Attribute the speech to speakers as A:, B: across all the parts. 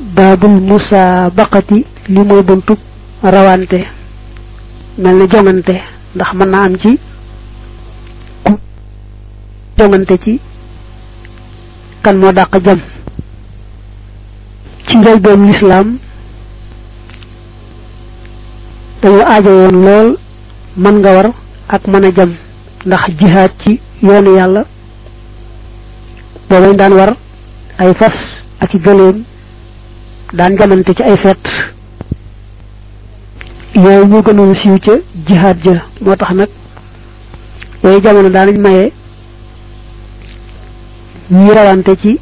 A: baabul musaabaqati li mooy buntub rawante mel ne jongante ndax mën naa am ci ku jongante ci kan moo dàq jam ci njëlbeen lislaam dañoo aajo woon lool mën nga war ak mën a jam ndax jihaad ci yoonu yàlla boobañ daan war ay fas ak i gëléem daan jamante ci ay fet yooyu ñu gënoon siiw ca jihaad ja moo tax nag yooyu jamono daanañ maye ñi rawante ci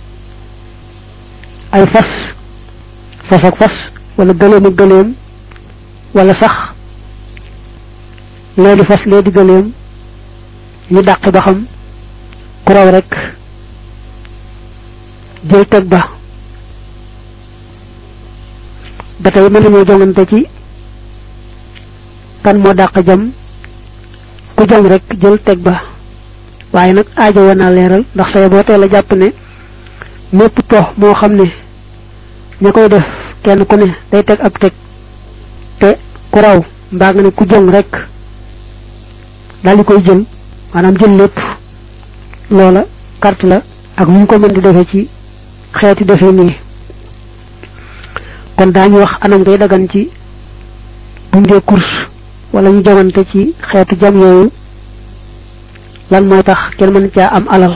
A: ay fas fas ak fas wala gëléem ak gëléem wala sax lee di fas lee di gëléem ñu dàqi ba xam ku raw rek jël teg ba ba tey mën nañoo jongante ci kan moo dàq jam ku jam rek jël teg ba waaye nag aajo woon naa leeral ndax say boo teel a jàpp ne mépp po moo xam ne ña koy def kenn ku ne day teg ab teg te ku raw mbaa nga ne ku jong rek daal di koy jël maanaam jël lépp loola carte la ak nu ñu ko mën di defee ci xeeti defee nii kon daañu wax anam ngay dagan ci buñ dee course wala ñu jongante ci xeetu jam yooyu lan mooy tax kenn mën caa am alal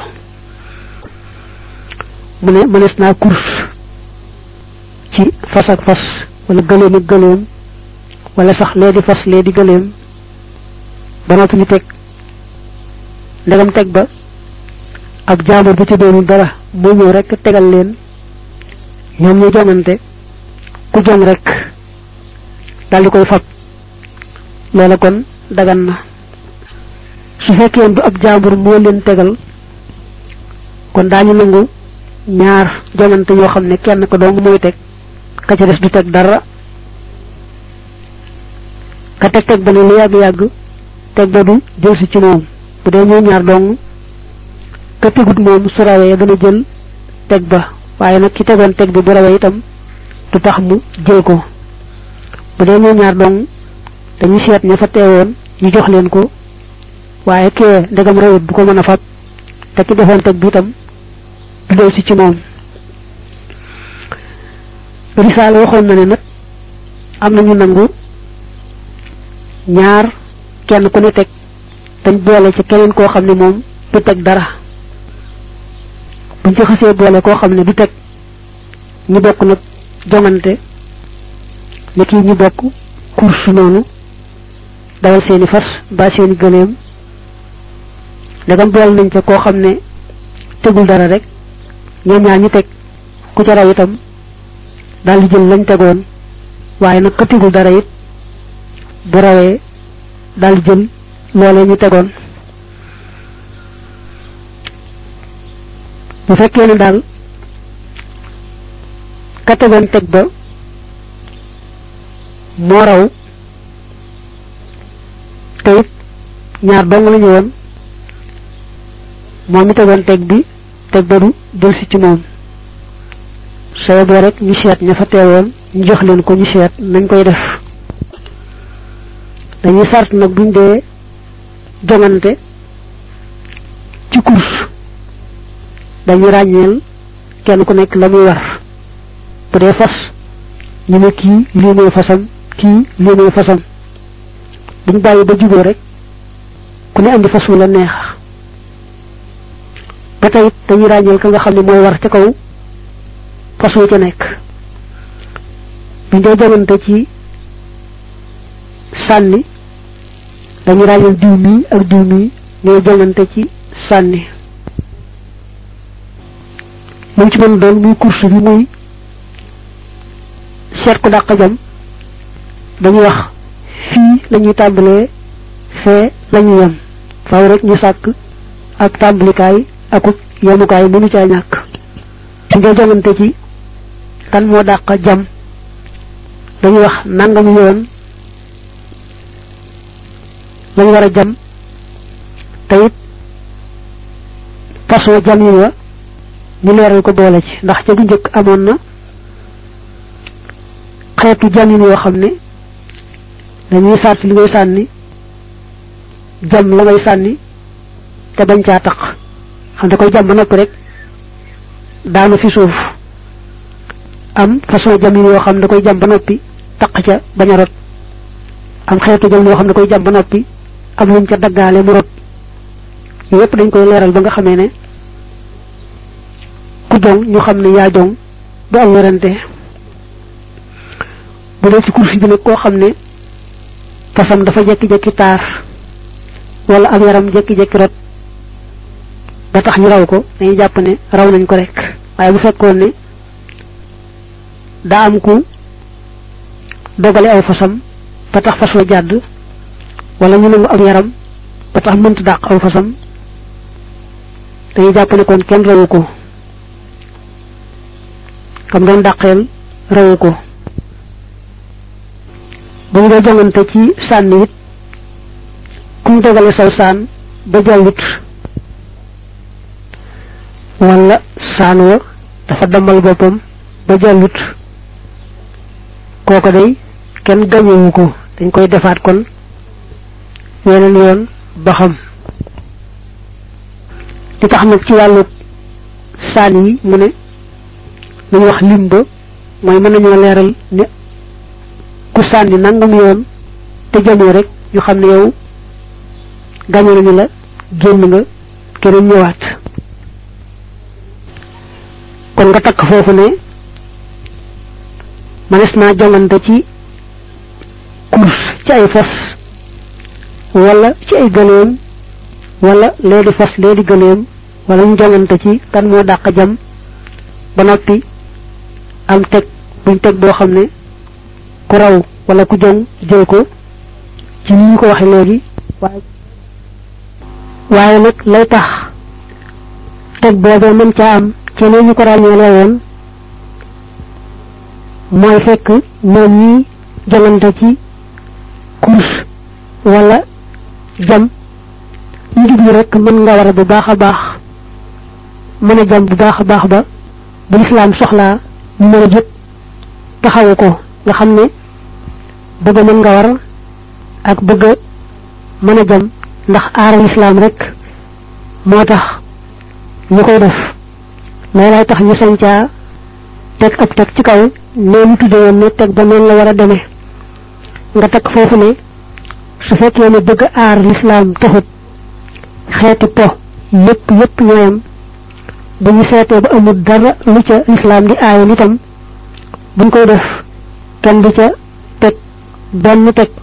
A: mu ne mënees naa course ci fas ak fas wala gëléem ak gëléem wala sax lee di fas lee di gëléem ba noppi ñu teg ndegam teg ba ab jaambur bu ci doonul dara moo ñëw rek tegal leen ñoom ñu jongante ku jong rek daal di koy fab loola kon dagan na su fekkee du ab jaambur moo leen tegal kon daañu nangu ñaar jongante yoo xam ne kenn ko dong mooy teg ka ca des du teg dara ka teg teg ba ne lu yàgg-yàgg teg ba du jël si ci moom bu dee ñuy ñaar dong ka tegut moom su rawee dana jël teg ba waaye nag ki tegoon teg bi bu rawee itam du tax mu jël ko bu dee ñuy ñaar dong dañuy seet ña fa teewoon ñu jox leen ko waaye kee ndegam rawut bu ko mën a fab te ki defoon teg bi itam du del si ci moom risaala waxoon na ne nag am nañu nangu ñaar kenn ku ne teg dañ boole ci keneen koo xam ne moom du teg dara buñ ci xasee boole koo xam ne du teg ñu bokk nag jongante ne kii ñu bokk course noonu dawal seeni fas ba seeni gëléem ndegam boole nañ ca koo xam ne tegul dara rek ñoom ñaar ñu teg ku ca raw itam daal di jël lañ tegoon waaye nag ka tegul dara it bu rawee daal di jël loolee ñu tegoon bu fekkee ne daal ka tegoon teg ba moo raw te it ñaar dong la ñu woon moom mi tegoon teg bi teg ba du jël si ci moom soo boo rek ñu seet ña fa teewoon ñu jox leen ko ñu seet nañ koy def dañuy sart nag buñ dee jongante ci course dañuy ràññeel kenn ku nekk la muy war bu dee fas ñu ne kii lii mooy fasam kii lii mooy fasam duñ bàyyi ba juboo rek ku ne andi fas wu la neex ba tey it dañuy ràññeel ka nga xam ne mooy war ca kaw fas wu ca nekk buñ dee jongante ci sànni dañu ràññal diw mii ak diw mii ñooy jongante ci sànni lu ci mën doon muy course bi muy seet ku dàq jam dañuy wax fii lañuy tàmbalee fee lañuy yem faaw rek ñu sàkk ak tàmbalikaay akuk yemukaay mënu caa ñàkk su nga jongante ci kan moo dàq jam dañuy wax nangam yoon lañ war a jam te it façon jam yi wa ñu leeral ko boole ci ndax ca bu njëkk amoon na xeetu jamin yoo xam ne dañuy sart li ngay sànni jam la ngay sànni te bañ caa taq xam da koy jam ba noppi rek daanu fi suuf am façon jamin yoo xam da koy jam ba noppi taq ca bañ a rot am xeetu jam yoo xam da koy jam ba noppi am luñ ca daggaale mu rot yooyu yëpp dañ koy leeral ba nga xamee ne ku jong ñu xam ne yaa jong du am werante bu dee ci kursi bi nag koo xam ne fasam dafa jekki-jekki taar wala am yaram jekki-jekki rot ba tax ñu raw ko dañuy jàpp ne raw nañ ko rek waaye bu fekkoon ne daa am ku dogale aw fasam ba tax fas wa jàdd wala ñu nangu am yaram ba tax mënt dàq aw fasam dañuy jàpp ne kon kenn rawu ko kam doon dàqeel rawu ko bu ñu dee jongante ci sànni it kuñ dogale saw saan ba jàllut wala saan wa dafa damal boppam ba jàllut kooko day kenn gañewu ko dañ koy defaat kon weneen yoon ba xam li tax nag ci wàllu saan yi mu ne lu ñu wax lim ba mooy mën nañoo leeral ne ku sànni nangam yoon te jamoo rek ñu xam ne yow gañe nañu la génn nga keneen ñëwaat kon nga takk foofu ne manes naa jongante ci course ci ay fas wala ci ay gëléem wala lee di fas lee di gëléem wala ñu jongante ci kan moo dàq jam ba noppi am teg buñ teg boo xam ne ku raw wala ku jong jël ko ci ni ñu ko waxe léegi waaye waaye nag lay tax teg boobee mën caa am ci ne ñu ko ràññeelee woon mooy fekk ñoom ñi jongante ci course wala jam ñu jublu rek mën nga war a bu baax a baax mën a jam bu baax a baax ba bu lislaam soxlaa ñu mën a jëpp taxawu ko nga xam ne bëgg mën nga war ak bëgg mën a jam ndax aaral lislaam rek moo tax ñu koy def loolay tax ñu sañ caa teg ab teg ci kaw nee ñu tudde woon ne teg ba noonu la war a demee nga teg foofu ne su fekkee ne bëgg aar lislaam taxut xeeti po yépp yépp ñooyam bu ñu seetee ba amul dara lu ca lislaam di aaye nitam buñ koy def kenn du ca teg benn teg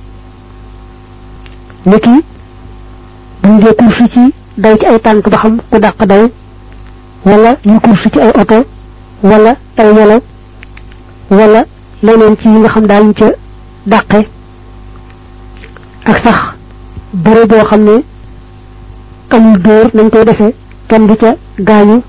A: niki buñ dee kursi ci daw ci ay tànk ba xam ku dàq daw wala ñu kursi ci ay oto wala ay welo wala leneen ci yi nga xam daal ñu ca dàqe ak sax bëre boo xam ne amul dóor nañ koy defee kenn du ca gaañu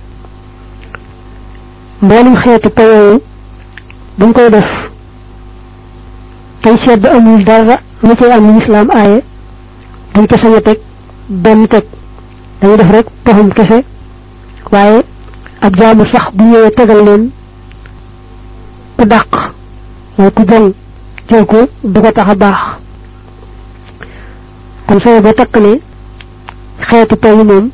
A: mboolum xeeti payooyu buñ koy def tey seet ba amul dara lu cay am lu islaam aaye duñ ca sañ a teg benn teg dañuy def rek taxum kese waaye ab jaamu sax bu ñëwee tegal leen ku dàq waaye ku jël jël ko du ko tax a baax kon soo ba takk ne xeetu payi moom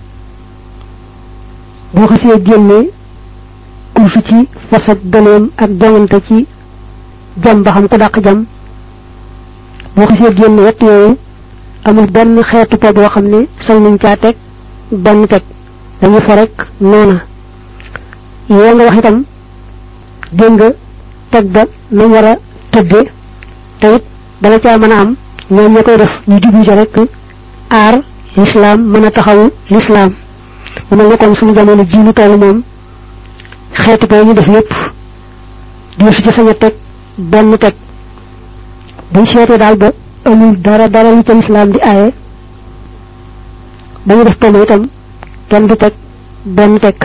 A: boo xasee génnee kursu ci fas ak gëleem ak jongante ci jam ba xam ko dàq jam boo xasee génne wett yooyu amul benn xeetu po boo xam ne sañ nañ caa teg benn teg dañu fa rek noona yoo nga wax itam dégg nga teg ba nañ war a tëdde te it dala caa mën a am ñoom ña koy def ñu jublu ca rek aar lislaam mën a taxawu lislaam mu mel ne kon suñu jamono ji ñu toll moom xeeti ko ñu def yépp di su ci sañ a teg benn teg buñ seetee daal ba amul dara dara lu ca lislaam di aaye dañu def toll itam kenn du teg benn teg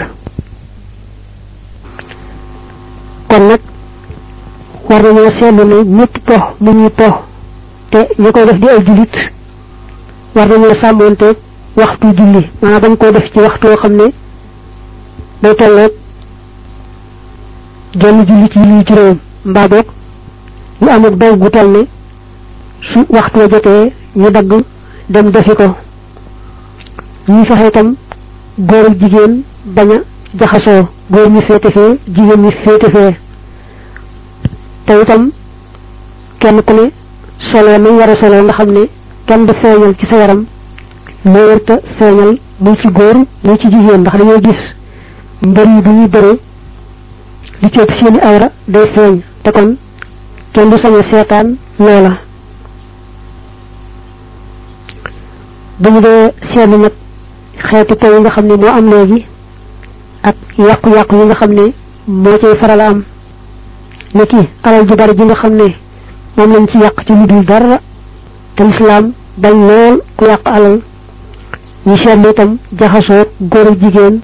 A: kon nag war nañoo seetlu ne ñëpp po mu ñuy po te ñu koy def di ay jullit war nañoo sàmmoonteeg waxtu julli maanaam bañ koo def ci waxtu yoo xam ne day tolloog genn julli ci julli juróom mbaa boog ñu amuk daw gu toll ne su waxtu wa jotee ñu dagg dem defi ko ñuy fexe itam góor ak jigéen bañ a jaxasoo góor ñi féete fee jigéen ñi féete fee te itam kenn ku ne solo nañ war a solo nga xam ne kenn du feeñal ci sa yaram loo wërta feeñal muy ci góor muy ci jigéen ndax dañoo gis mbër yi bu ñuy bëre li ci ëpp seeni awra day feeñ te kon kenn du sañ a seetaan loola bu ñu dee seetlu nag xeeti taw yi nga xam ne moo am léegi ak yàqu-yàqu yi nga xam ne moo cay faral a am ne ki alal ju bari ji nga xam ne moom lañ ci yàq ci lu dul dara te lislaam bañ lool ku yàq alal ñu seetlu itam jaxasoo góor ak jigéen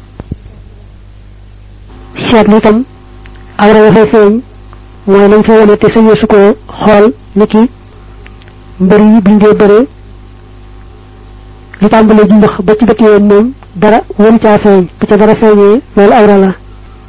A: seetlu itam awra ya fay feeñ mooy lañ fa wane te sañee su ko xool ni ki mbër yi biñ dee bëree li tàmbalee jumbax ba ci bët yoon moom dara won caa feeñ bu ca dara feeñee loolu awra la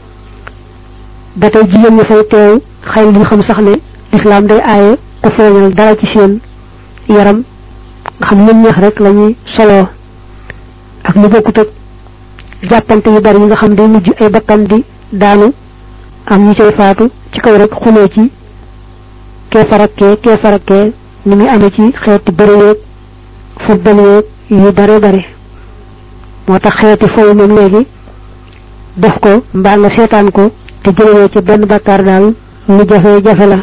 A: ba tey jigéen ñi fay teew xëy li xam sax ne lislaam day aaye ku feeñal dara ci seen yaram nga xam ñoom ñeex rek la ñuy soloo ak lu bokkut ak jàppante yu bari yi nga xam day mujj ay bakkan di daanu am ñu cay faatu ci kaw rek xuloo ci kee farakkee kee farakkee ni muy amee ci xeeti bëri yeeg football yeeg yu bare bare moo tax xeeti fooy moom léegi def ko mbaa nga seetaan ko te jëlewoo ci benn bakkaar daal lu jafe-jafe la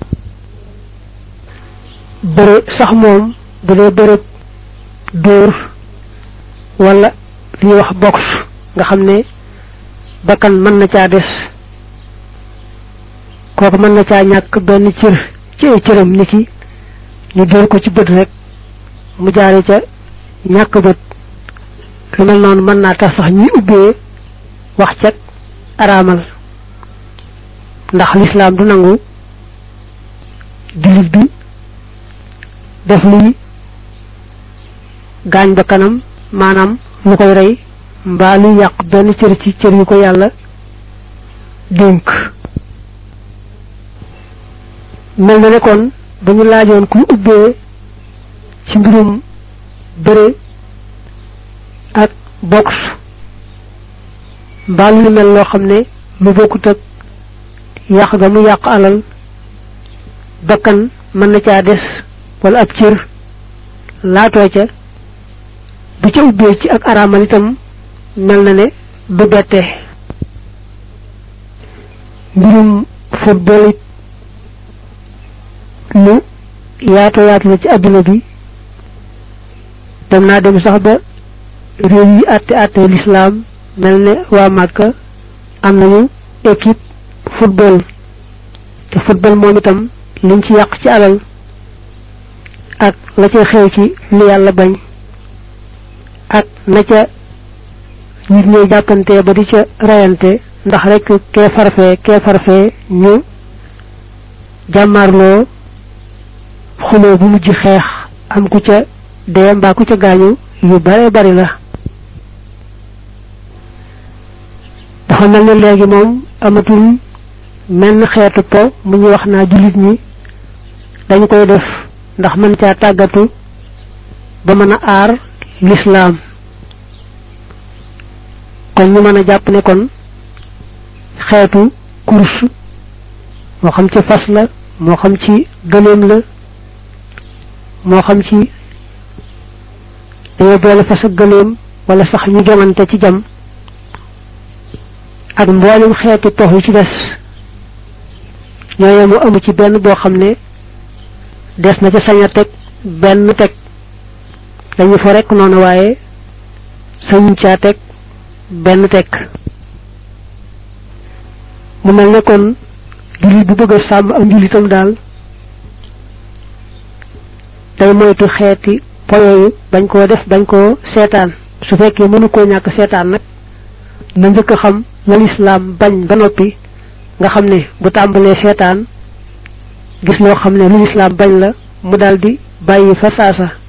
A: bëre sax moom bu dee bëre dóor wala li ñuy wax box nga xam ne bakkan mën na caa des kooku mën na caa ñàkk benn cër ci ay cëram ni ki ñu dóor ko ci bët rek mu jaare ca ñàkk bët lu mel noonu mën naa tax sax ñuy ubbee wax cag araamal ndax lislaam du nangu jullit bi def luy gaañ ba kanam maanaam lu koy rey mbaa luy yàq benn cër ci cër yu ko yàlla dénk mel na ne kon dañu laajoon kuy ubbee ci mbirum bëre ak box mbaa lu mel loo xam ne lu bokkut ak yàq ga mu yàq alal bakkan mën na caa des wala ab cër laatoo ca bu ca ubbee ci ak araamal itam mel na ne du bette mbirum football it lu yaatu yaatu la ci adduna bi dem naa dem sax ba réew yi àtte àtte lislaam mel ne waa Màkka am nañu équipe football te football moom itam liñ ci yàq ci alal ak la ca xew ci lu yàlla bañ ak na ca nit ñooy jàppante ba di ca rayante ndax rek kee farfee kee farfee ñu jàmmarloo xuloo bu mujj xeex am ku ca dee mbaa ku ca gaañu yu bare bari la dafa mel ne léegi moom amatul menn xeetu po mu ñu wax naa jullit ñi dañ koy def ndax mën caa tàggatu ba mën a aar lislaam kon ñu mën a jàpp ne kon xeetu course moo xam ci fas la moo xam ci gëléem la moo xam ci dañoo boole fas ak gëléem wala sax ñu jomante ci jam ak mboolem xeeti tox yi ci des ñooye mu amu ci benn boo xam ne des na ca sañ a teg benn teg dañu fa rekk noonu waaye sañuñ caa teg benn teg mu mel ne kon jullit bu bëgg a sàmm ak njullitam daal day moytu xeeti poyooyu bañ koo def bañ koo seetaan su fekkee mënu koo ñàkk seetaan nag na njëkk a xam la lislaam bañ ba noppi nga xam ne bu tàmbalee seetaan gis loo xam ne lu lislaam bañ la mu daldi bàyyi fa saasa